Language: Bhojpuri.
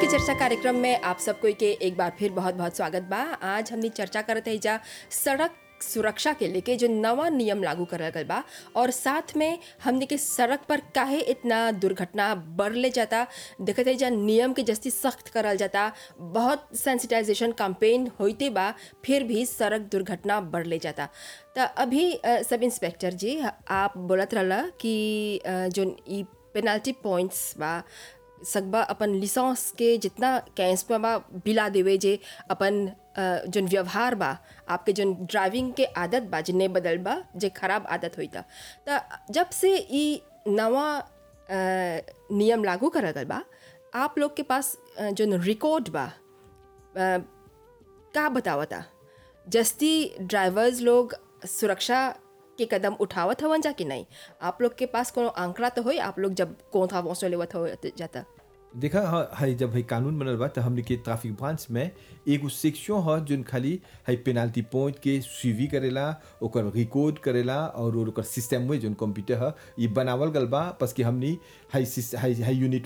की चर्चा कार्यक्रम में आप सबको के एक बार फिर बहुत बहुत स्वागत बा आज हमनी चर्चा करत है जा सड़क सुरक्षा के लेके जो नवा नियम लागू करल गल बा और साथ में हमने के सड़क पर काहे इतना दुर्घटना बढ़ ले जाता देखत है जा नियम के जस्ती सख्त करल जाता बहुत सेंसिटाइजेशन कैंपेन होते बा फिर भी सड़क दुर्घटना बढ़ ले जाता तो अभी अ, सब इंस्पेक्टर जी आप बोलत रहला कि अ, जो ई पेनाल्टी पॉइंट्स बा सकबा अपन लिसेंस के जितना कैंस पे बा बिला देवे जे अपन अ, जोन व्यवहार बा आपके जोन ड्राइविंग के आदत बा जे नहीं बदल बा जे खराब आदत होई था त जब से ई नवा अ, नियम लागू करल गल बा आप लोग के पास अ, जोन रिकॉर्ड बा अ, का बतावता जस्ती ड्राइवर्स लोग सुरक्षा के कदम उठावत हवन जा कि नहीं आप लोग के पास कोनो आंकड़ा तो होई आप लोग जब कौन था वहाँ लेवत हो जाता देखा हाँ है जब है कानून बनल बा तो हमने के ट्रैफिक ब्रांच में एगो सेक्शन है जोन खाली है पेनाल्टी पॉइंट के सुइवी करेला ओकर रिकॉर्ड करेला और ओकर सिस्टम में जोन कंप्यूटर है ये बनावल गल बा बस कि हमनी है सिस- है है यूनिट